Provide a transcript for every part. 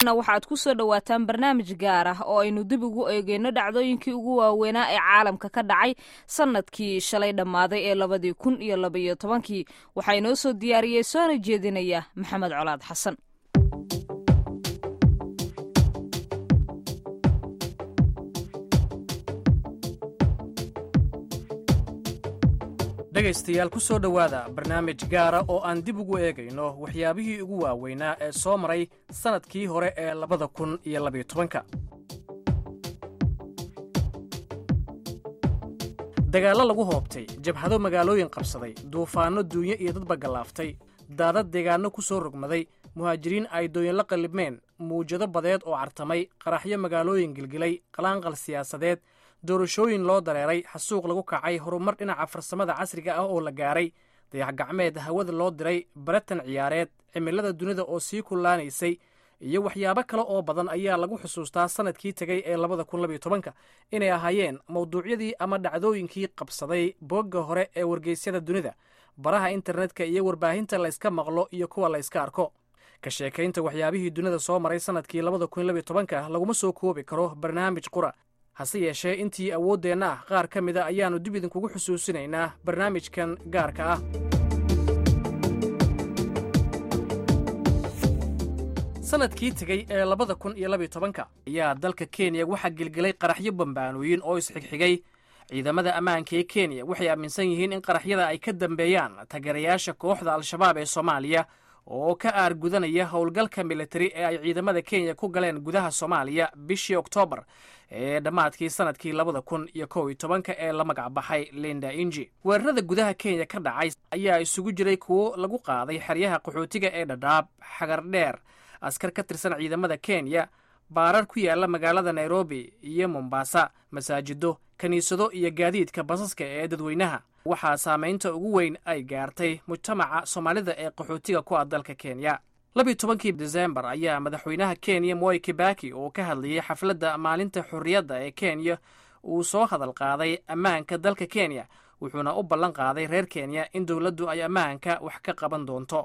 waxaad ku soo dhowaataan barnaamij gaar ah oo aynu dib ugu eegeyno dhacdooyinkii ugu waaweynaa ee caalamka ka dhacay sanadkii shalay dhammaaday ee labadii kun iyo labaiyo tobankii waxaa inoo soo diyaariyey soona jeedinaya maxamed colaad xasan dhegaystayaal ku soo dhowaada barnaamij gaara oo aan dib ugu eegayno waxyaabihii ugu waaweynaa ee soo maray sannadkii hore ee labada kun iyo labayo tobanka dagaallo lagu hoobtay jabhado magaalooyin qabsaday duufaanno duunyo iyo dadba gallaaftay daadad deegaanno ku soo rogmaday muhaajiriin ay dooyinla qallibmeen muwjado badeed oo cartamay qaraxyo magaalooyin gilgilay qalaanqal siyaasadeed doorashooyin loo dareeray xasuuq lagu kacay horumar dhinaca farsamada casriga ah oo la gaaray dayax gacmeed hawada loo diray baratan ciyaareed cimilada dunida oo sii kullaanaysay iyo waxyaabo kale oo badan ayaa lagu xusuustaa sannadkii tegay ee labada kun labayo tobanka inay ahaayeen mawduucyadii ama dhacdooyinkii qabsaday boogga hore ee wargeysyada dunida baraha internetka iyo warbaahinta layska maqlo iyo kuwa layska arko ka sheekaynta waxyaabihii dunida soo maray sannadkii labada kun labayo tobanka laguma soo koobi karo barnaamij qura hase yeeshee intii awooddeenna ah qaar ka mida ayaannu dib idinkugu xusuusinaynaa barnaamijkan gaarka ah sannadkii tegey ee labada kun iyo labayo tobanka ayaa dalka kenya waxaa gelgelay qaraxyo bambaanooyin oo isxigxigay ciidamada ammaanka ee kenya waxay aaminsan yihiin in qaraxyada ay ka dambeeyaan tagerayaasha kooxda al-shabaab ee soomaaliya oo ka aargudanaya howlgalka militari ee ay ciidamada kenya ku galeen gudaha soomaaliya bishii oktoobar ee dhammaadkii sannadkii labada kun iyo kow iyo tobanka ee la magac baxay linda inji weerarada gudaha kenya ka dhacay ayaa isugu jiray kuwo lagu qaaday xeryaha qaxootiga ee dhadhaab xagar dheer askar ka tirsan ciidamada kenya baarar ku yaala magaalada nairobi iyo mombasa masaajido kiniisado iyo gaadiidka basaska ee dadweynaha waxaa saamaynta ugu weyn ay gaartay mujtamaca soomaalida ee qaxootiga ku ah dalka kenya labiyo tobankii desembar ayaa madaxweynaha kenya moi kibaki oo ka hadlayay xafladda maalinta xorriyadda ee kenya uu soo hadal qaaday ammaanka dalka kenya wuxuuna u ballan qaaday reer kenya in dowladdu ay ammaanka wax ka qaban doonto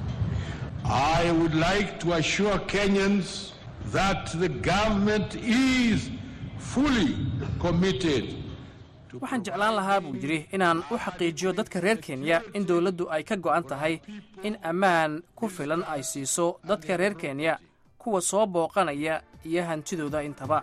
waxaan jeclaan lahaa buu yidhi inaan u xaqiijiyo dadka reer kenya in dowladdu ay ka go'an tahay in ammaan ku filan ay siiso dadka reer kenya kuwa soo booqanaya iyo hantidooda intaba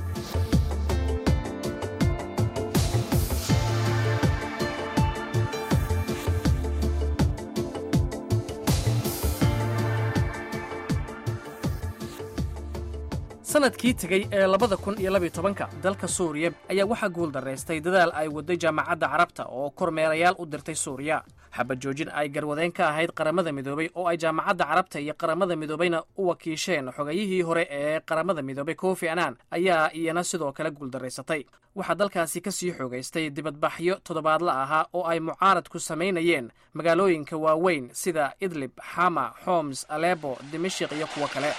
sannadkii tegey ee labada kun iyo labayo tobanka dalka suuriya ayaa waxaa guul daraystay dadaal ay waday jaamacadda carabta oo kormeerayaal u dirtay suuriya xabajoojin ay garwadeen ka ahayd qaramada midoobay oo ay jaamacadda carabta iyo qaramada midoobayna u wakiisheen xogayihii hore ee qaramada midoobay kofi annan ayaa iyana sidoo kale guuldaraysatay waxaa dalkaasi ka sii xoogaystay dibadbaxyo toddobaadla ahaa oo ay mucaaradku samaynayeen magaalooyinka waaweyn sida idlib xama xoms alebo dimashik iyo kuwo kale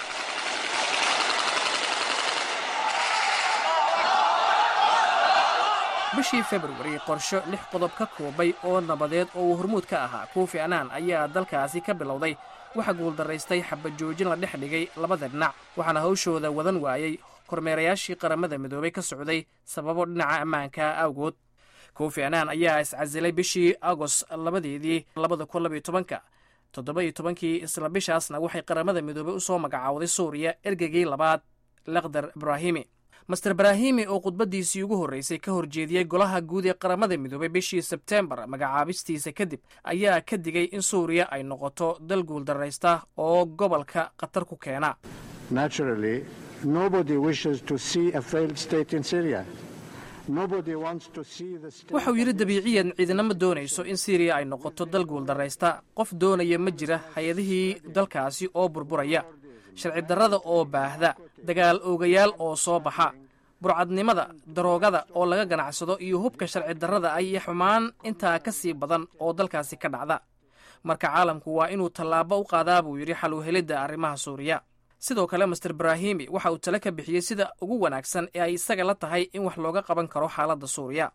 bishii februari qorsho lix qodob ka koobay oo nabadeed oo uu hormuud ka ahaa kofi annan ayaa dalkaasi ka bilowday waxaa guuldaraystay xabajoojin la dhex dhigay labada dhinac waxaana hawshooda wadan waayey kormeerayaashii qaramada midoobay ka socday sababo dhinaca ammaanka awgood kofi annan ayaa iscasilay bishii agost labadeedii labada kun labayo tobanka toddoba iyo tobankii isla bishaasna waxay qaramada midoobay u soo magacaawday suuriya ergeygii labaad lakhdar ibraahimi master brahimi oo khudbaddiisii ugu horreysay ka horjeediyey golaha guud ee qaramada midoobay bishii sebtembar magacaabistiisa kadib ayaa ka digay in suuriya ay noqoto dal guuldarraysta oo gobolka khatar ku keena wuxuu yidhi dabiiciyan ciidinama doonayso in siiriya ay noqoto dal guuldarraysta qof doonaya ma jira hay-adihii dalkaasi oo burburaya sharci darrada oo baahda dagaal oogayaal oo soo baxa burcadnimada daroogada oo laga ganacsado iyo hubka sharci darrada ah iyo xumaan intaa ka sii badan oo dalkaasi ka dhacda marka caalamku waa inuu tallaabo u qaadaa buu yidhi xal uhelidda arrimaha suuriya sidoo kale master brahimi waxa uu tale ka bixiyey sida ugu wanaagsan ee ay isaga la tahay in wax looga qaban karo xaaladda suuriya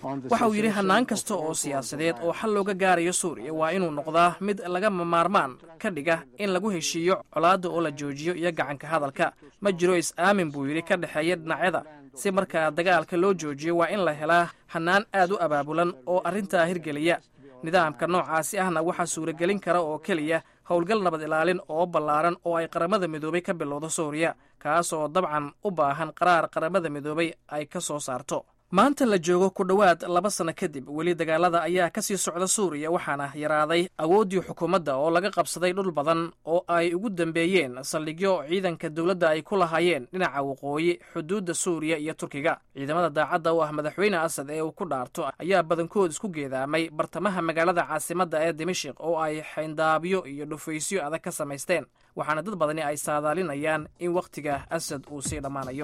waxa uu yidhi hannaan kasta oo siyaasadeed oo xal looga gaarayo suuriya waa inuu noqdaa mid lagama maarmaan ka dhiga in lagu heshiiyo colaadda oo la joojiyo iyo gacanka hadalka ma jiro is-aamin buu yidhi ka dhexeeya dhinacyada si markaa dagaalka loo joojiyo waa in la helaa hannaan aad u abaabulan oo arrintaa hirgeliya nidaamka noocaasi ahna waxaa suuragelin kara oo keliya howlgal nabad ilaalin oo ballaaran oo ay qaramada midoobay ka bilowdo suuriya kaas oo dabcan u baahan qaraar qaramada midoobay ay ka soo saarto maanta la joogo ku dhowaad laba sanno kadib weli dagaalada ayaa ka sii socda suuriya waxaana yaraaday awooddii xukuumadda oo laga qabsaday dhul badan oo ay ugu dambeeyeen saldhigyo ciidanka dowladda ay ku lahaayeen dhinaca waqooyi xuduudda suuriya iyo turkiga ciidamada daacadda u ah madaxweyne asad ee uu ku dhaarto ayaa badankood isku geedaamay bartamaha magaalada caasimadda ee dimashik oo ay xayndaabyo iyo dhufaysyo adag ka samaysteen waxaana dad badani ay saadaalinayaan in wakhtiga asad uu sii dhammaanayo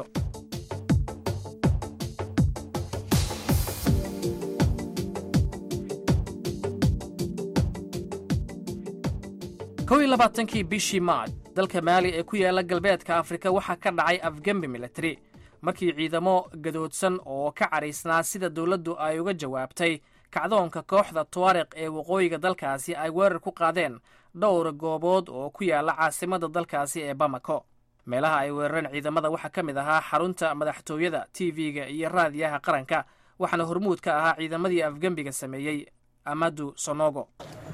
kow iyo labaatankii bishii maaj dalka maali ee ku yaala galbeedka afrika waxaa ka dhacay afgembi militari markii ciidamo gadoodsan oo ka cadhaysnaa sida dowladdu ay uga jawaabtay kacdoonka kooxda tuwaariq ee waqooyiga dalkaasi ay weerar ku qaadeen dhowr goobood oo ku yaala caasimadda dalkaasi ee bamako meelaha ay weerareen ciidamada waxaa ka mid ahaa xarunta madaxtooyada t v-ga iyo raadiyaha qaranka waxaana hormuud ka ahaa ciidamadii afgembiga sameeyey amadu sonogo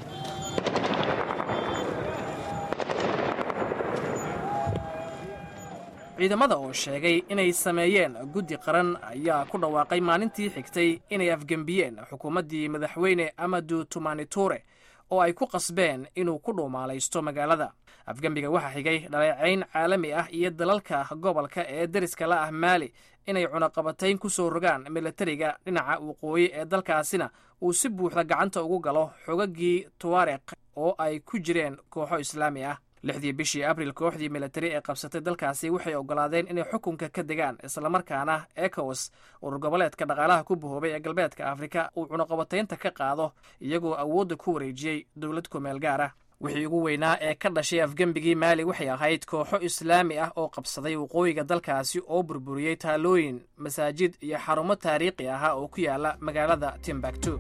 ciidamada oo sheegay inay sameeyeen guddi qaran ayaa ku dhawaaqay maalintii xigtay inay afgembiyeen xukuumaddii madaxweyne amadu tumaniture oo ay ku qasbeen inuu ku dhuumaalaysto magaalada afgembiga waxaa xigay dhaleecayn caalami ah iyo dalalka gobolka ee deriska la ah maali inay cunaqabatayn ku soo rogaan militariga dhinaca waqooyi ee dalkaasina uu si buuxda gacanta ugu galo xogaggii tuwaariq oo ay ku jireen kooxo islaami ah lixdii bishii abril kooxdii militari ee qabsatay dalkaasi waxay oggolaadeen inay xukunka ka degaan islamarkaana ecowas urur goboleedka dhaqaalaha ku bahoobay ee galbeedka afrika uu cunaqabataynta ka qaado iyagoo awoodda ku wareejiyey dowlad kumeel gaar ah wixii ugu weynaa ee ka dhashay afgembigii maali waxay ahayd kooxo islaami ah oo qabsaday waqooyiga dalkaasi oo burburiyey taalooyin masaajid iyo xarumo taariikhi ahaa oo ku yaala magaalada timbaktu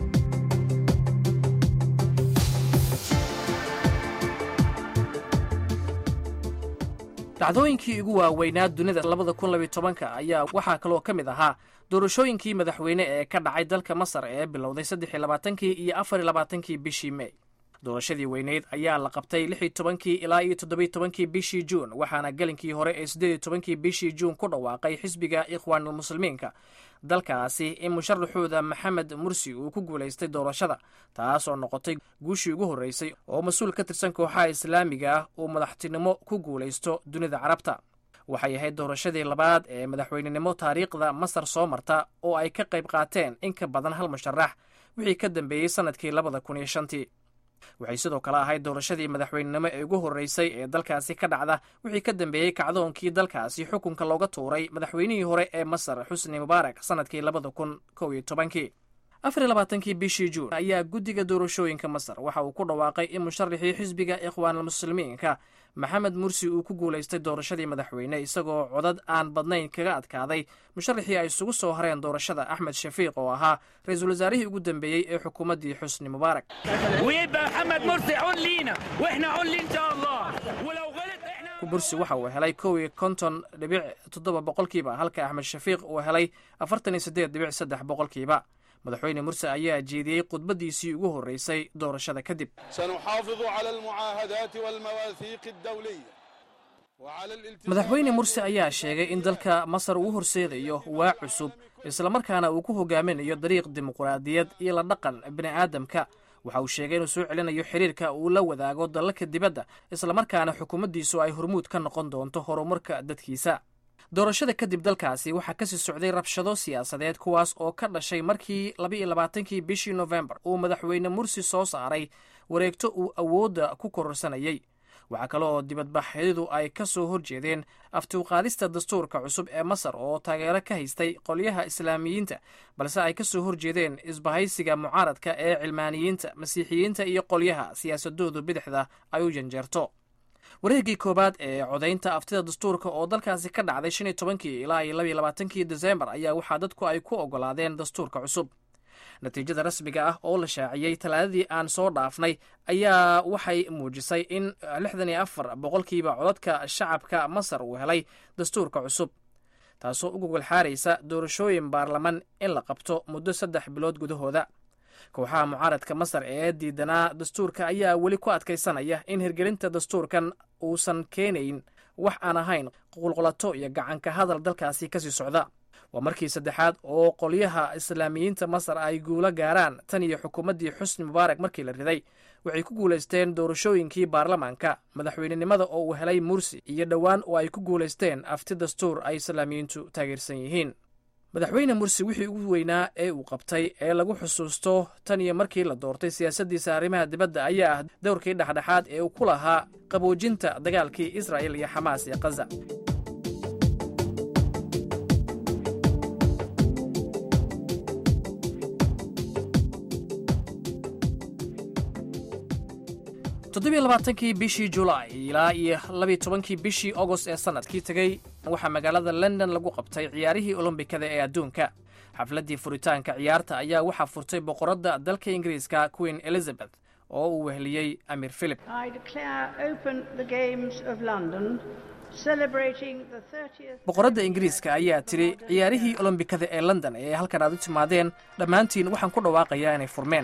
dhacdooyinkii ugu waaweynaa dunida labada kun labiyo tobanka ayaa waxaa kaloo ka mid ahaa doorashooyinkii madaxweyne ee ka dhacay dalka masar ee bilowday saddex iyo labaatankii iyo afar iyo labaatankii bishii mey doorashadii weyneyd ayaa la qabtay lix iyo tobankii ilaa iyo toddobiyo tobankii bishii juun waxaana gelinkii hore ee siddeed iyo tobankii bishii juun ku dhawaaqay xisbiga ikhwaanulmuslimiinka dalkaasi in musharaxooda maxamed mursi uu ku guulaystay doorashada taas oo noqotay guushii ugu horreysay oo mas-uul ka tirsan kooxaha islaamiga ah uu madaxtinimo ku guulaysto dunida carabta waxay ahayd doorashadii labaad ee madaxweynenimo taariikhda masar soo marta oo ay ka qayb qaateen in ka badan hal musharax wixii ka dambeeyey sannadkii labada kun iyo shantii waxay sidoo kale ahayd doorashadii madaxweynenimo ee ugu horreysay ee dalkaasi ka dhacda wixii ka dambeeyey kacdoonkii dalkaasi xukunka looga tuuray madaxweynihii hore ee masar xusni mubaarak sannadkii labada kun kow iyo tobankii afar iyo labaatankii bishii juun ayaa guddiga doorashooyinka masar waxa uu ku dhawaaqay in musharaxii xisbiga ikhwaanulmuslimiinka maxamed mursi uu ku guulaystay doorashadii madaxweyne isagoo codad aan badnayn kaga adkaaday musharaxii ay isugu soo hareen doorashada axmed shafiiq oo ahaa ra-iisul wasaarihii ugu dambeeyey ee xukuumaddii xusni mubaarak bursi waxa uu helay kow iyo konton dhibic toddoba boqolkiiba halka axmed shafiiq uu helay afartan iyo siddeed dhibic saddex boqolkiiba madaxweyne murse ayaa jeediyey khudbaddiisii ugu horreysay doorashada kadib madaxweyne murse ayaa sheegay in dalka masar uu horseedayo waa cusub islamarkaana uu ku hogaaminayo dariiq dimuqraadiyad iyo la dhaqan bini'aadamka waxa uu sheegay inuu soo celinayo xiriirka uu la wadaago dalalka dibadda islamarkaana xukuumaddiisu ay hormuud ka noqon doonto horumarka dadkiisa doorashada kadib dalkaasi waxaa kasii socday rabshado siyaasadeed kuwaas oo ka dhashay markii laba-iyo labaatankii bishii nofembar uu madaxweyne mursi soo saaray wareegto uu awoodda ku kororsanayey waxaa kale oo dibadbaxyadu ay ka soo horjeedeen aftiwqaadista dastuurka cusub ee masar oo taageero ka haystay qolyaha islaamiyiinta balse ay ka soo horjeedeen isbahaysiga mucaaradka ee cilmaaniyiinta masiixiyiinta iyo qolyaha siyaasadoodu bidixda ay u janjeerto wareegii koowaad ee codaynta aftida dastuurka oo dalkaasi ka dhacday shan iyo tobankii ilaa iyo labaiyo labaatankii desembar ayaa waxaa dadku ay ku ogolaadeen dastuurka cusub natiijada rasmiga ah oo la shaaciyey talaadadii aan soo dhaafnay ayaa waxay muujisay in lixdan iyo afar boqolkiiba codadka shacabka masar uu helay dastuurka cusub taasoo u gogol xaaraysa doorashooyin baarlaman in la qabto muddo saddex bilood gudahooda kooxaha mucaaradka masar ee diidanaa dastuurka ayaa weli ku adkaysanaya in hirgelinta dastuurkan uusan keenayn wax aan ahayn qulqulato iyo gacanka hadal dalkaasi kasii socda waa markii saddexaad oo qolyaha islaamiyiinta masar ay guulo gaaraan tan iyo xukuumaddii xusni mubaarak markii la riday waxay ku guulaysteen doorashooyinkii baarlamaanka madaxweynenimada oo uu helay mursi iyo dhowaan oo ay ku guulaysteen afti dastuur ay islaamiyiintu taageersan yihiin madaxweyne mursi wixii ugu weynaa ee uu qabtay ee lagu xusuusto tan iyo markii la doortay siyaasaddiisa arrimaha dibadda ayaa ah dowrkii dhexdhexaad ee uu ku lahaa qaboojinta dagaalkii israa'il iyo xamaas ee khaza toddobiyo labaatankii bishii julaay ilaa iyo labiyo tobankii bishii agost ee sannadkii tegey waxaa magaalada london lagu qabtay ciyaarihii olombikada ee adduunka xafladdii furitaanka ciyaarta ayaa waxaa furtay boqoradda dalka ingiriiska queen elizabeth oo uu weheliyey amir philip boqoradda ingiriiska ayaa tidhi ciyaarihii olombikada ee london ee halkan aad u timaadeen dhammaantiin waxaan ku dhawaaqayaa inay furmeen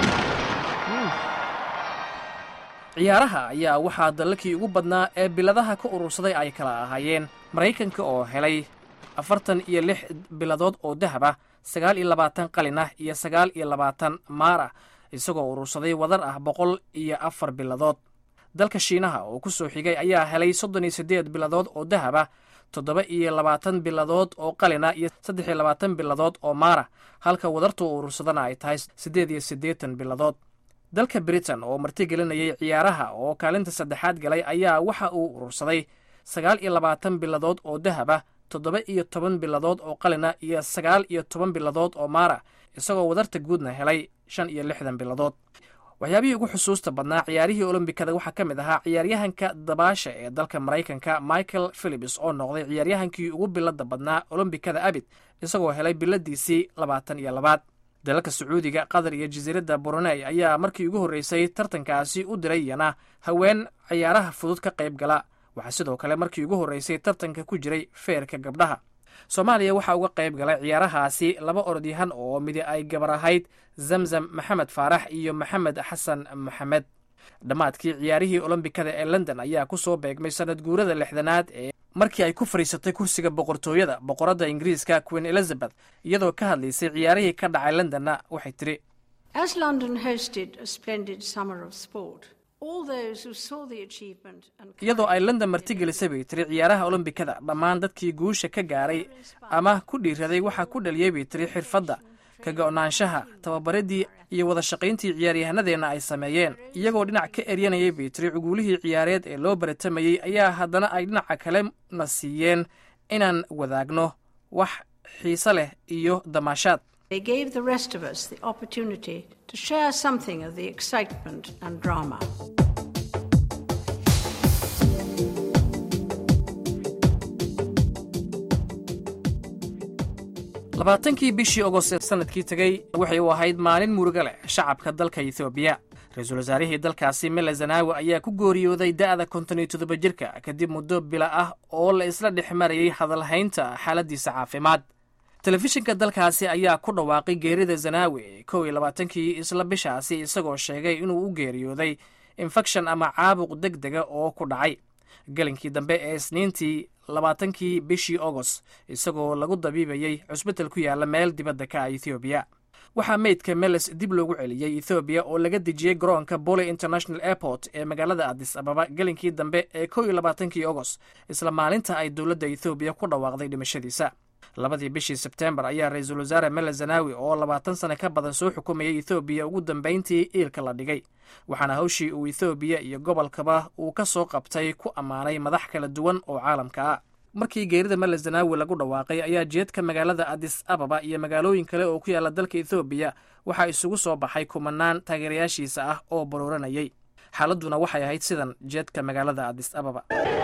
ciyaaraha ayaa waxaa dalakii ugu badnaa ee biladaha ka urursaday ay kala ahaayeen maraykanka oo helay afartan iyo lix biladood oo dahab ah sagaal iyo labaatan qalin ah iyo sagaal iyo labaatan maar ah isagoo urursaday wadar ah boqol iyo afar biladood dalka shiinaha oo ku soo xigay ayaa helay soddon iyo siddeed biladood oo dahab ah toddoba iyo labaatan biladood oo qalina iyo saddex iyo labaatan biladood oo maara halka wadarta u urursadana ay tahay siddeed iyo siddeetan biladood dalka britain oo martigelinayay ciyaaraha oo kaalinta saddexaad galay ayaa waxa uu urursaday sagaal iyo labaatan biladood oo dahab ah toddoba iyo toban biladood oo qalina iyo sagaal iyo toban biladood oo maara isagoo wadarta guudna helay shan iyo lixdan biladood waxyaabihii ugu xusuusta badnaa ciyaarihii olombikada waxaa ka mid ahaa ciyaaryahanka dabaasha ee dalka maraykanka michael philips oo noqday ciyaaryahankii ugu bilada badnaa olombikada abid isagoo helay biladiisii labaatan iyo labaad dalalka sacuudiga qatar iyo jasiiradda brunei ayaa markii ugu horreysay tartankaasi u diray yana haween ciyaaraha fudud ka qayb gala waxaa sidoo kale markii ugu horreysay tartanka ku jiray feerka gabdhaha soomaaliya waxaa uga qayb galay ciyaarahaasi laba orodyahan oo midi ay gabar ahayd zamzam maxamed faarax iyo maxamed xasan maxamed dhammaadkii ciyaarihii olombikada ee london ayaa ku soo beegmay sanad guurada lixdanaad ee markii ay ku fadhiisatay kursiga boqortooyada boqoradda ingiriiska queen elizabeth iyadoo ka hadlaysay ciyaarihii ka dhacay londonna waxay tidhi iyadoo ay london martigelisay bay tiri ciyaaraha olombikada dhammaan dadkii guusha ka gaaray ama ku dhiiraday waxaa ku dhaliyey bay tiri xirfadda ka go-naanshaha tababaradii iyo wada shaqayntii ciyaaryahanadeenna ay sameeyeen iyagoo dhinac ka eryanayay bay tiri cuguulihii ciyaareed ee loo baratamayey ayaa haddana ay dhinaca kale na siiyeen inaan wadaagno wax xiise leh iyo damaashaad They gave the rest of us the opportunity to share something of the excitement and drama. labaatankii bishii ogost ee sanadkii tegey waxay u ahayd maalin muruga leh shacabka dalka etoobiya ra-iisul wasaarihii dalkaasi mele zanaawi ayaa ku gooriyooday da'da konton iyo toddoba jirka kadib muddo bila ah oo la isla dhex marayay hadalhaynta xaaladdiisa caafimaad telefishinka dalkaasi ayaa ku dhawaaqay geerida zanaawi kow iyo labaatankii isla bishaasi isagoo sheegay inuu u geeriyooday infekshan ama caabuq deg dega oo ku dhacay gelinkii dambe ee isniintii labaatankii bishii agost isagoo lagu dabiibayey cusbital ku yaalla meel dibadda ka ah ethoobiya waxaa meydka meles dib loogu celiyey ethoobiya oo laga dejiyey garoonka bole international airport ee magaalada adis ababa gelinkii dambe ee kow iyo labaatankii agost isla maalinta ay dowladda ethoobiya ku dhawaaqday dhimashadiisa labadii bishii sebteembar ayaa ra-iisul wasaare mele zanaawi oo labaatan sane ka badan soo xukumayay ethoobiya ugu dambayntii iilka la dhigay waxaana hawshii uu ethoobiya iyo gobolkaba uu ka soo qabtay ku ammaanay madax kala duwan oo caalamka ah markii geerida mele zanaawi lagu dhawaaqay ayaa jeedka magaalada adis ababa iyo magaalooyin kale oo ku yaalla dalka ethoobiya waxaa isugu soo baxay kumanaan taageerayaashiisa ah oo baruuranayay xaaladduna waxay ahayd sidan jeedka magaalada adis ababa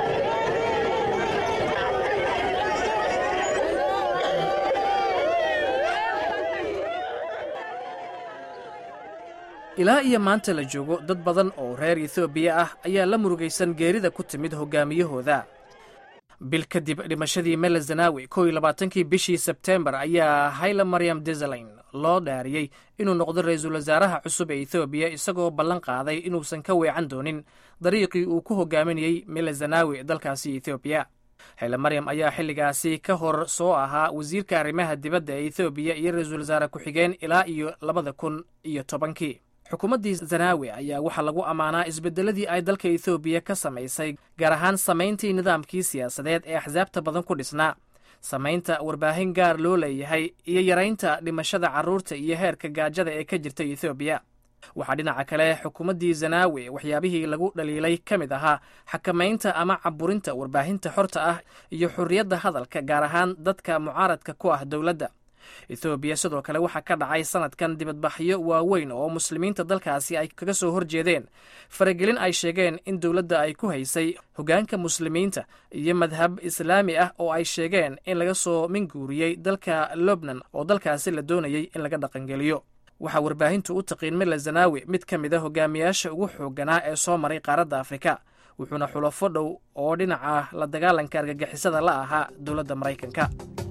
ilaa iyo maanta la joogo dad badan oo reer ethoobiya ah ayaa la murugaysan geerida ku timid hogaamiyahooda bil kadib dhimashadii mele zanawi kow iyo labaatankii bishii sebtembar ayaa hayla maryam desalegn loo dhaariyey inuu noqdo ra-iisul wasaaraha cusub ee ethoobiya isagoo ballan qaaday inuusan ka weecan doonin dariiqii uu ku hogaaminayey mele zanawi dalkaasi ethoobiya hayla maryam ayaa xilligaasi ka hor soo ahaa wasiirka arrimaha dibadda ee ethoobiya iyo ra-iisul wasaare ku-xigeen ilaa iyo labada kun iyo tobankii xukuumaddii zanaawi ayaa waxaa lagu ammaanaa isbeddeladii ay dalka ethoobiya ka samaysay gaar ahaan samayntii nidaamkii siyaasadeed ee axsaabta badan ku dhisnaa samaynta warbaahin gaar loo leeyahay iyo yaraynta dhimashada carruurta iyo heerka gaajada ee ka jirta ethoobiya waxaa dhinaca kale xukuumaddii zanaawi waxyaabihii lagu dhaliilay ka mid ahaa xakamaynta ama caburinta warbaahinta xorta ah iyo xurriyadda hadalka gaar ahaan dadka mucaaradka ku ah dowladda ethoobiya sidoo kale waxaa ka dhacay sanadkan dibadbaxyo waaweyn oo muslimiinta dalkaasi ay kaga soo horjeedeen faragelin ay sheegeen in dowladda ay ku haysay hoggaanka muslimiinta iyo madhab islaami ah oo ay sheegeen in laga soo minguuriyey dalka lubnan oo dalkaasi la doonayay in laga dhaqangeliyo waxaa warbaahintu u taqiin mila zanaawi mid ka mid a hogaamiyaasha ugu xoogganaa ee soo maray qaaradda afrika wuxuuna xulafo dhow oo dhinaca la dagaalanka argagixisada la ahaa dowladda maraykanka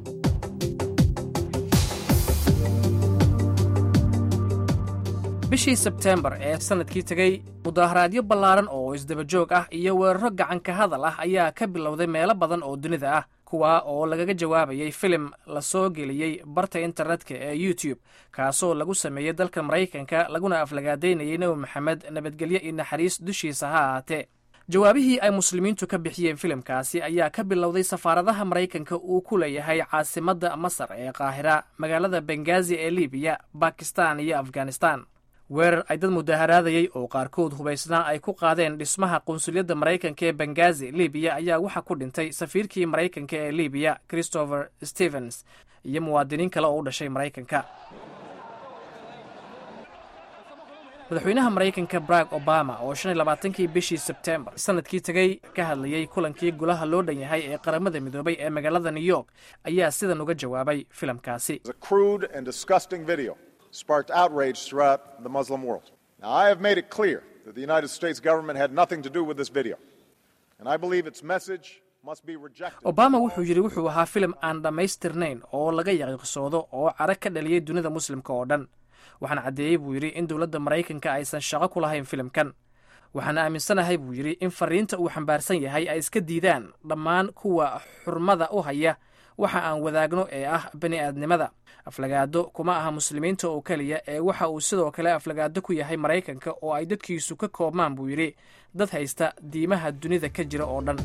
bishii sebteembar ee sanadkii tegey mudaharaadyo ballaaran oo isdabajoog ah iyo weeraro gacanka hadal ah ayaa ka bilowday meelo badan oo dunida ah kuwaa oo lagaga jawaabayay filim la soo geliyey barta internetka ee youtube kaasoo lagu sameeyey dalka maraykanka laguna aflagaadaynayay nebi maxamed nabadgelyo iyo naxariis dushiisa ha ahaatee jawaabihii ay muslimiintu ka bixiyeen filimkaasi ayaa ka bilowday safaaradaha maraykanka uu ku leeyahay caasimadda masar ee qaahira magaalada bengazi ee libiya bakistan iyo afghanistan weerar ay dad mudaharaadayey oo qaarkood hubaysnaa ay ku qaadeen dhismaha qunsuliyadda maraykanka ee bengazi libiya ayaa waxaa ku dhintay safiirkii maraykanka ee libiya christopher stevens iyo muwaadiniin kale oo u dhashay maraykanka madaxweynaha maraykanka barack obama oo shan iyo labaatankii bishii sebtembar sanadkii tegey ka hadlayey kulankii golaha loo dhan yahay ee qaramada midoobay ee magaalada new york ayaa sidan uga jawaabay filimkaasi sparked outrage throughout the Muslim world. Now, I have made it clear that the United States government had nothing to do with this video, and I believe its message must be rejected. obama wuxuu yidhi wuxuu ahaa filim aan dhammaystirnayn oo laga yaqiiqsoodo oo cara ka dhaliyey dunida muslimka oo dhan waxaan caddeeyey buu yidhi in dowladda maraykanka aysan shaqo ku lahayn filimkan waxaan aaminsanahay buu yidhi in fariinta uu xambaarsan yahay ay iska diidaan dhammaan kuwa xurmada u haya waxa aan wadaagno ee ah bani aadnimada aflagaado kuma aha muslimiinta oo keliya ee waxa uu sidoo kale aflagaado ku yahay maraykanka oo ay dadkiisu ka koobmaan buu yidhi dad haysta diimaha dunida ka jira oo dhan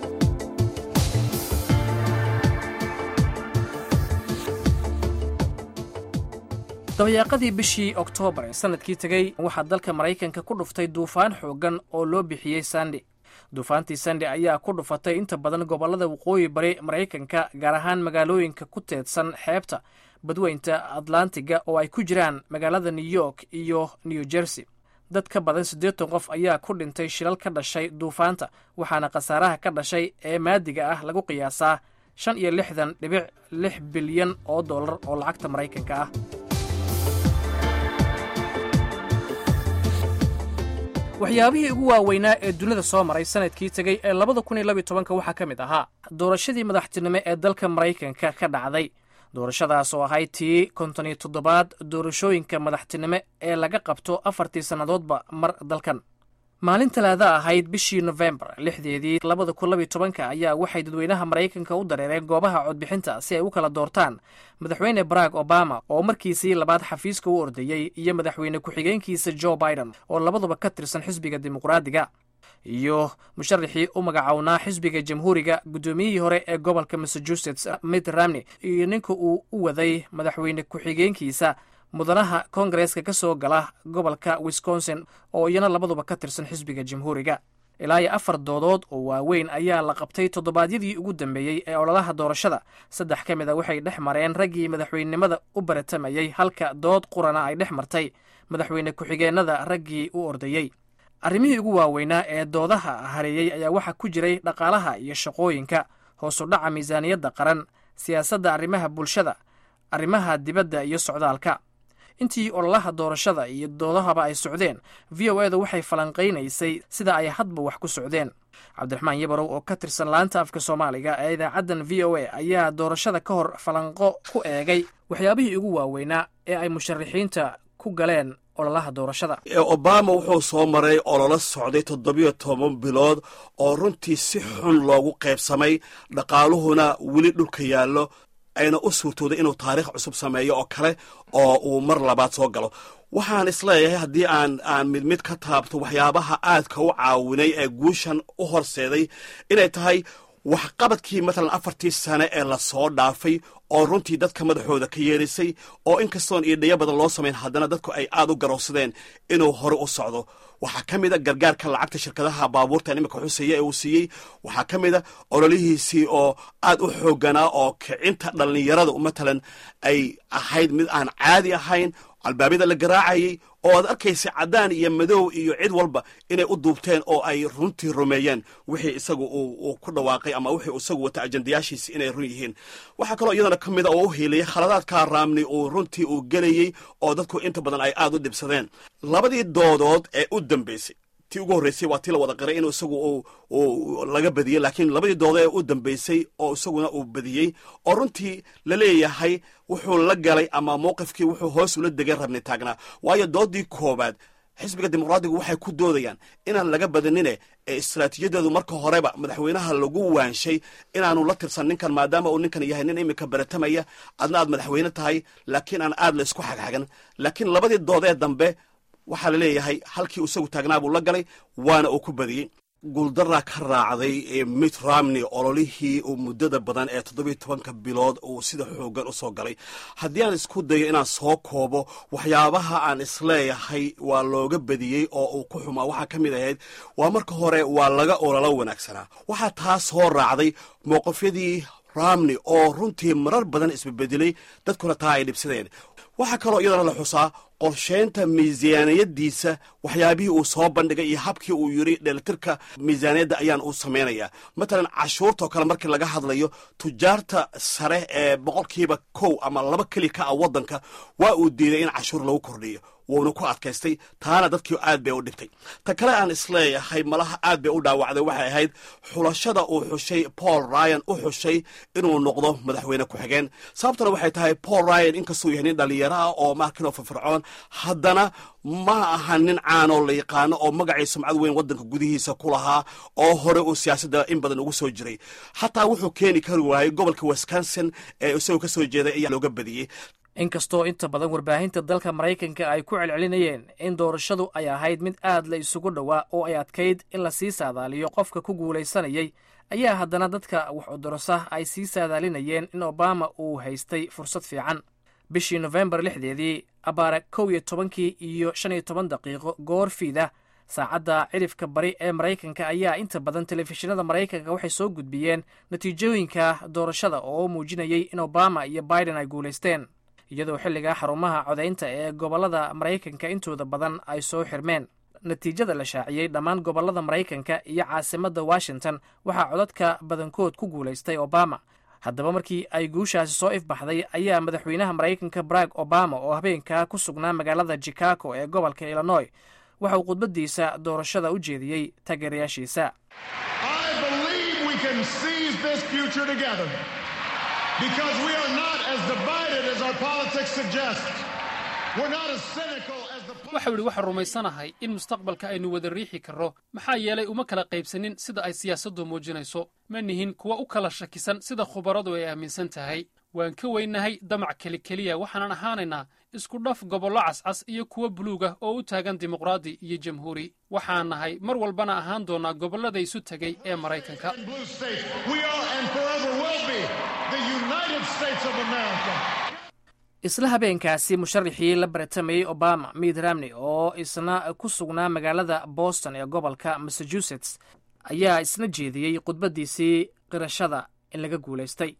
dabayaaqadii bishii oktoobar ee sanadkii tegey waxaa dalka maraykanka ku dhuftay duufaan xooggan oo loo bixiyey sandi duufaantii sande ayaa ku dhufatay inta badan gobollada waqooyi bari maraykanka gaar ahaan magaalooyinka ku teedsan xeebta badweynta atlantiga oo ay ku jiraan magaalada new york iyo new jersey dad ka badan siddeetan qof ayaa ku dhintay shilal ka dhashay duufaanta waxaana khasaaraha ka dhashay ee maadiga ah lagu qiyaasaa shan iyo lixdan dhibic lix bilyan oo dollar oo lacagta maraykanka ah waxyaabihii ugu waaweynaa ee dunida soo maray sanadkii tegey ee labada kun iyo labiyo tobanka waxaa ka mid ahaa doorashadii madaxtinimo ee dalka maraykanka ka dhacday doorashadaas oo ahayd tii konton iyo toddobaad doorashooyinka madaxtinimo ee laga qabto afartii sannadoodba mar dalkan maalin talaada ahayd bishii nofembar lixdeedii labada kun labiyo tobanka ayaa waxay dadweynaha maraykanka u dareereen goobaha codbixinta si ay u kala doortaan madaxweyne barack obama oo markiisii labaad xafiiska u ordayey iyo madaxweyne ku-xigeenkiisa joe biden oo labaduba ka tirsan xisbiga dimuqraadiga iyo musharaxii u magacownaa xisbiga jamhuuriga guddoomiyihii hore ee gobolka massachusetts mitt ramney iyo ninka uu u waday madaxweyne ku-xigeenkiisa mudanaha koongareeska ka soo gala gobolka wisconsin oo iyana labaduba ka tirsan xisbiga jamhuuriga ilaa iyo afar doodood oo waaweyn ayaa la qabtay toddobaadyadii ugu dambeeyey ee ololaha doorashada saddex ka mid a waxay dhex mareen raggii madaxweynenimada u baratamayey halka dood qurana ay dhex martay madaxweyne ku-xigeenada raggii u ordayey arrimihii ugu waaweynaa ee doodaha hareeyey ayaa waxaa ku jiray dhaqaalaha iyo shaqooyinka hoos u dhaca miisaaniyadda qaran siyaasadda arrimaha bulshada arrimaha dibadda iyo socdaalka intii ololaha doorashada iyo doodahaba ay socdeen v o eda waxay falanqaynaysay sida ay hadba wax ku socdeen cabdiraxmaan yabarow oo ka tirsan laanta afka soomaaliga ee idaacaddan v o a ayaa doorashada ka hor falanqo ku eegay waxyaabihii ugu waaweynaa ee ay musharaxiinta ku galeen ololaha doorashada obama wuxuu soo maray ololo socday toddobiyo toban bilood oo runtii si xun loogu qaybsamay dhaqaaluhuna weli dhulka yaallo ayna u suurtooday inuu taariikh cusub sameeyo oo kale oo uu mar labaad soo galo waxaan isleeyahay haddii aan aan mid mid ka taabto waxyaabaha aadka u caawinay ee guushan u horseeday inay tahay waxqabadkii matalan afartii sane ee lasoo dhaafay oo runtii dadka madaxooda ka yeerisay oo inkastoon iidhayo badan loo samayn haddana dadku ay aad u garowsadeen inuu hore u socdo waxaa ka mid a gargaarka lacagta shirkadaha baabuurtan iminka xuseeya ee uu siiyey waxaa ka mid a ololihiisii oo aad u xooganaa oo kicinta dhallinyarada matalan ay ahayd mid aan caadi ahayn albaabyada la garaacayay oo aad arkaysa caddaan iyo madow iyo cid walba inay u duubteen oo ay runtii rumeeyeen wixii isagu uu ku dhawaaqay ama wixii isagu wata ajandayaashiisi inay run yihiin waxaa kaloo iyadana ka mid a oo u hiiliyay khaladaadkaa raamni uu runtii uu gelayey oo dadku inta badan ay aad u dhibsadeen labadii doodood ee u dambaysay tii ugu horreysay waa tii la wada qiray inuu isagu uu laga badiyey laakiin labadii doodo ee u dambaysay oo isaguna uu badiyey oo runtii la leeyahay wuxuu la galay ama mowqifkii wuxuu hoos ula degay rabni taagnaa waayo doodii koowaad xisbiga dimuqraadigu waxay ku doodayaan inaan laga badinine ee istaraatiijiyadeedu marka horeba madaxweynaha lagu waanshay inaanu la tirsan ninkan maadaama uu ninkan yahay nin iminka baratamaya adna aad madaxweyne tahay laakiin aan aad la isku xagxagan laakiin labadii doodee dambe waxaa la leeyahay halkii isagu taagnaa buu la galay waana uu ku badiyey guuldaraa ka raacday mit ramney ololihii uu muddada badan ee toddobiyo tobanka bilood uu sida xoogan u soo galay haddii aan isku dayo inaan soo koobo waxyaabaha aan isleeyahay waa looga badiyey oo uu ku xumaa waxaa ka mid ahayd waa marka hore waa laga ololo wanaagsanaa waxaa taa soo raacday mowqifyadii ramney oo runtii marar badan isbebedelay dadkuna taa ay dhibsadeen waxaa kaloo iyadana la xusaa qorsheynta miisaaniyadiisa waxyaabihii uu soo bandhigay iyo habkii uu yidhi dheelitirka miisaaniyadda ayaan uu samaynayaa matalan cashuurtaoo kale markii laga hadlayo tujaarta sare ee boqolkiiba kow ama laba keli ka ah waddanka waa uu diiday in cashuur lagu kordhiyo wuuna ku adkaystay taana dadkii aad bay u dhibtay ta kale aan isleeyahay malaha aad bay u dhaawacday waxay ahayd xulashada uu xushay paul ryan u xushay inuu noqdo madaxweyne ku-xigeen sababtuna waxay tahay paul ryan inkastuu yahay nin dhallinyaro ah oo markinoo firfircoon haddana ma aha nin caanoo la yaqaano oo magacii sumcad weyn waddanka gudihiisa ku lahaa oo hore uu siyaasadda in badan ugu soo jiray xataa wuxuu keeni kari waayey gobolka wisconsin ee isagoo ka soo jeeday ayaa looga badiyey inkastoo inta badan warbaahinta dalka maraykanka ay ku celcelinayeen in doorashadu ay ahayd mid aad la isugu dhowaa oo ay adkayd in la sii saadaaliyo qofka ku guulaysanayay ayaa haddana dadka wax udorosa ay sii saadaalinayeen in obama uu haystay fursad fiican bishii nofembar lixdeedii abaare kow iyo tobankii iyo shan iyo toban daqiiqo goor fiida saacadda cidhifka bari ee maraykanka ayaa inta badan telefishinada maraykanka waxay soo gudbiyeen natiijooyinka doorashada oo muujinayay in obama iyo biden ay guulaysteen iyadoo xilligaa xarumaha codaynta ee gobollada maraykanka intooda badan ay soo xirmeen natiijada la shaaciyey dhammaan gobollada maraykanka iyo caasimadda washington waxaa codadka badankood ku guulaystay obama haddaba markii ay guushaasi soo ifbaxday ayaa madaxweynaha maraykanka barag obama oo habeenkaa ku sugnaa magaalada chicago ee gobolka illinoy waxa uu khudbaddiisa doorashada u jeediyey taageerayaashiisa waxau idhi waxaan rumaysanahay in mustaqbalka aynu wada riixi karro maxaa yeelay uma kala qaybsanin sida ay siyaasaddu muujinayso ma nihin kuwa u kala shakisan sida khubaradu ay aaminsan tahay waan ka weynahay damac kelikeliya waxaanan ahaanaynaa isku dhaf gobollo cascas iyo kuwo buluuga oo u taagan dimuqraadi iyo jamhuuri waxaan nahay mar walbana ahaan doonnaa gobollada isu tegay ee maraykanka isla habeenkaasi musharaxii la baratamayey obama miid ramney oo isna ku sugnaa magaalada boston ee gobolka massachusetts ayaa isna jeediyey khudbaddiisii qirashada in laga guulaystay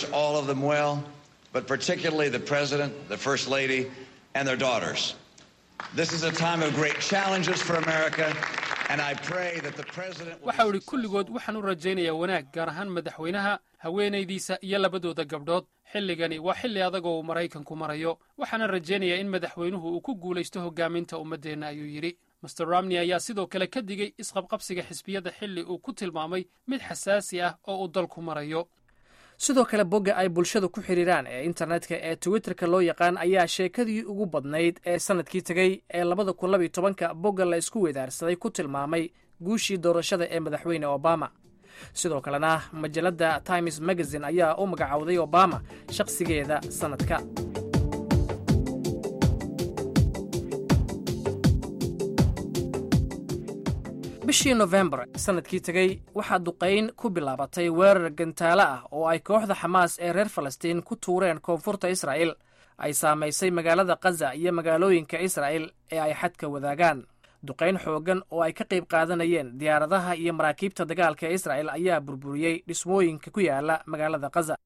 but particularly the President, the First Lady, and their daughters. This is a time of great challenges for America, And I pray that the president will waxa uu idhi kulligood waxaan u rajaynayaa wanaag gaar ahaan madaxweynaha haweenaydiisa iyo labadooda gabdhood xilligani waa xilli adag oo uu maraykanku marayo waxaana rajaynayaa in madaxweynuhu uu ku guulaysto hoggaaminta ummaddeenna ayuu yidhi master romney ayaa sidoo kale ka digay isqabqabsiga xisbiyada xilli uu ku tilmaamay mid xasaasi ah oo uu dalku marayo sidoo kale bogga ay bulshadu ku xidhiiraan ee internetka ee twitterka loo yaqaan ayaa sheekadii ugu badnayd ee sannadkii tegey ee labada kun labiyo tobanka bogga la isku wedaarsaday ku tilmaamay guushii doorashada ee madaxweyne obama sidoo kalena majalladda times magazine ayaa u magacowday obama shakhsigeeda sannadka bishii nofembar sannadkii tegey waxaa duqayn ku bilaabatay weerar gantaalo ah oo ay kooxda xamaas ee reer falastiin ku tuureen koonfurta israa'il ay saamaysay magaalada khaza iyo magaalooyinka israa'il ee ay xadka wadaagaan duqayn xooggan oo ay ka qayb qaadanayeen diyaaradaha iyo maraakiibta dagaalka ee israa'il ayaa burburiyey dhismooyinka ku yaala magaalada khaza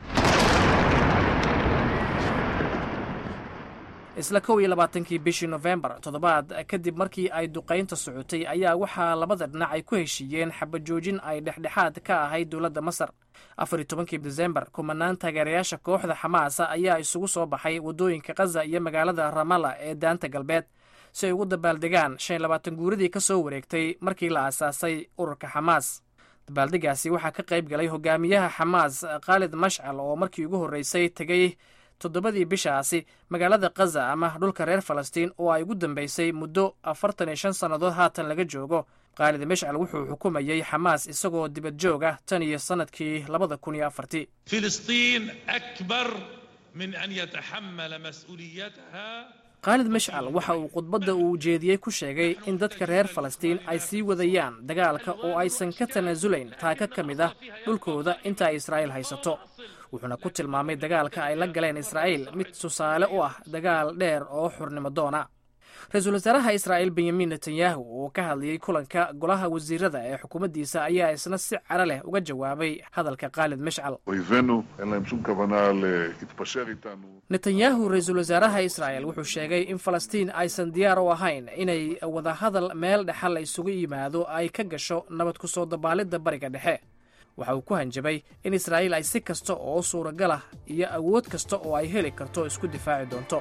isla kow iyo labaatankii bishii nofembar toddobaad kadib markii ay duqaynta socotay ayaa waxaa labada dhinac ay ku heshiiyeen xabajoojin ay dhexdhexaad ka ahayd dowladda masar afar iyo tobankii desembar kumanaan taageerayaasha kooxda xamaasa ayaa isugu soo baxay waddooyinka khaza iyo magaalada ramalla ee daanta galbeed si ay ugu dabaaldegaan shan iyo labaatan guuradii ka soo wareegtay markii la aasaasay ururka xamaas dabaaldegaasi waxaa ka qayb galay hogaamiyaha xamaas khaalid mashcal oo markii ugu horreysay tegey toddobadii bishaasi magaalada khaza ama dhulka reer falastiin oo ay ugu dambeysay muddo afartan iyo shan sannadood haatan laga joogo khaalid mashcal wuxuu xukumayey xamaas isagoo dibad joog ah tan iyo sannadkii labada kun iyo afartii فلسطين أكبر من أن يتحمل مسؤوليتها khaalid mashcal waxa uu khudbadda uu jeediyey ku sheegay in dadka reer falastiin ay sii wadayaan dagaalka oo aysan ka tanaasulayn taaka ka mid ah dhulkooda inta ay israa'iil haysato wuxuuna ku tilmaamay dagaalka ay la galeen israa'iil mid tusaale u ah dagaal dheer oo xurnimo doona ra-iisul wasaaraha israa'iil benyamin netanyahu oo ka hadlayey kulanka golaha wasiirada ee xukuumaddiisa ayaa isna si cara leh uga jawaabay hadalka khaalid mashcal אויבינו, אין להם שום כוונה להתפשר איתנו. netanyahu ra-iisul wasaaraha israa'el wuxuu sheegay in falastiin aysan diyaar u ahayn inay wadahadal meel dhexa la isugu yimaado ay ka gasho nabad ku soo dabaalidda bariga dhexe waxa uu ku hanjabay in israa'iil ay si kasta oo suuragal ah iyo awood kasta oo ay heli karto isku difaaci doonto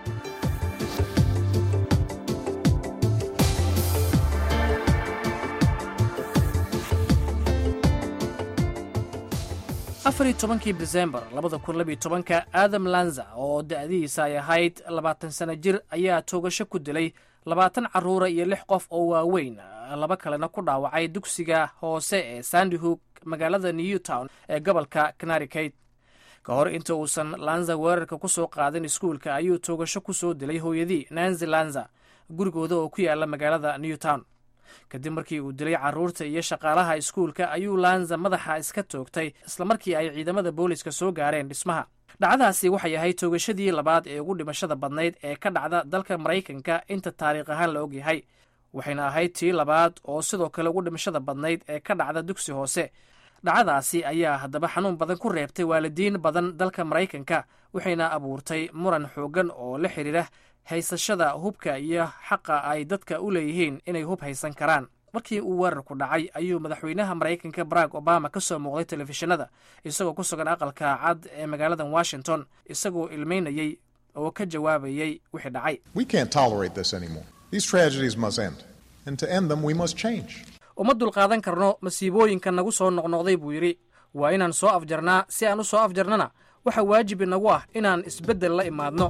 afar iyo tobankii desembar labada kun labiyo tobanka adam lanza oo da'dihiisa ay ahayd labaatan sano jir ayaa toogasho ku dilay labaatan carruura iyo lix qof oo waaweyn laba kalena ku dhaawacay dugsiga hoose ee sandyhook magaalada newtown ee gobolka connecticut ka hor inta uusan lanza weerarka ku soo qaadin iskuulka ayuu toogasho ku soo dilay hooyadii nancy lanza gurigooda oo ku yaala magaalada newtown kadib markii uu dilay carruurta iyo shaqaalaha iskuulka ayuu lanza madaxa iska toogtay islamarkii ay ciidamada booliska soo gaareen dhismaha dhacdaasi waxay ahayd toogashadii labaad ee ugu dhimashada badnayd ee ka dhacda dalka maraykanka inta taariikh ahaan la ogyahay waxayna ahayd tii labaad oo sidoo kale ugu dhimashada badnayd ee ka dhacda dugsi hoose dhacdaasi ayaa haddaba xanuun badan ku reebtay waalidiin badan dalka maraykanka waxayna abuurtay muran xooggan oo la xidhiira haysashada hubka iyo xaqa ay dadka u leeyihiin inay hub haysan karaan markii uu weerarku dhacay ayuu madaxweynaha maraykanka barack obama ka soo muuqday telefishinada isagoo ku sugan aqalka cad ee magaalada washington isagoo ilmeynayey oo ka jawaabayey wixii dhacay We can't tolerate this anymore. These tragedies must end. And to end them, we must change. uma dulqaadan karno masiibooyinka nagu soo noqnoqday buu yidhi waa inaan soo afjarnaa si aan u soo afjarnana waxa waajib inagu ah inaan isbeddel la imaadno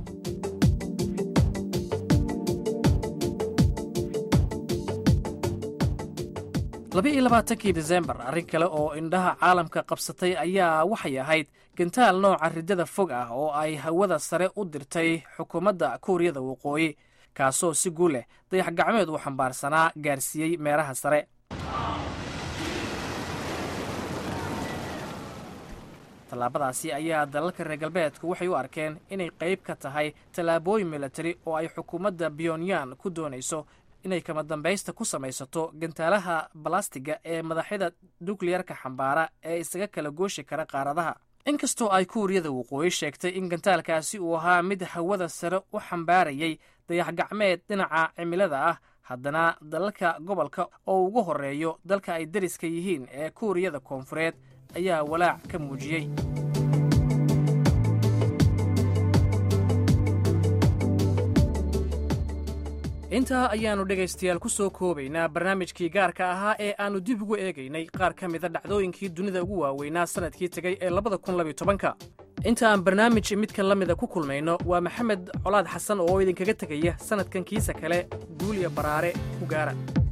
laba iyo labaatankii desembar arrin kale oo indhaha caalamka qabsatay ayaa waxay ahayd gantaal nooca riddada fog ah oo ay hawada sare u dirtay xukuumadda kuuriyada waqooyi kaasoo si guul leh dayax gacmeed uu xambaarsanaa gaarsiiyey meeraha sare tallaabadaasi ayaa dalalka reer galbeedku waxay u arkeen inay qayb ka tahay tallaabooyin militari oo ay xukuumadda pyonyan ku doonayso inay kama dambaysta ku samaysato gantaalaha balastiga ee madaxyada nukliyarka xambaara ee isaga kala gooshi kara qaaradaha inkastoo ay kuuriyada waqooyi sheegtay in gantaalkaasi uu ahaa mid hawada sare u xambaarayay dayax gacmeed dhinaca cimilada ah haddana dalalka gobolka oo ugu horreeyo dalka ay deriska yihiin ee kuuriyada koonfureed ayaa walaac ka muujiyey intaa ayaannu dhegaystayaal ku soo koobaynaa barnaamijkii gaarka ahaa ee aannu dib ugu eegaynay qaar ka mida dhacdooyinkii dunida ugu waaweynaa sannadkii tegey ee labada kun labiyo tobanka inta aan barnaamij midkan la mida ku kulmayno waa maxamed colaad xasan oo idinkaga tegaya sannadkan kiisa kale guuliya baraare ku gaara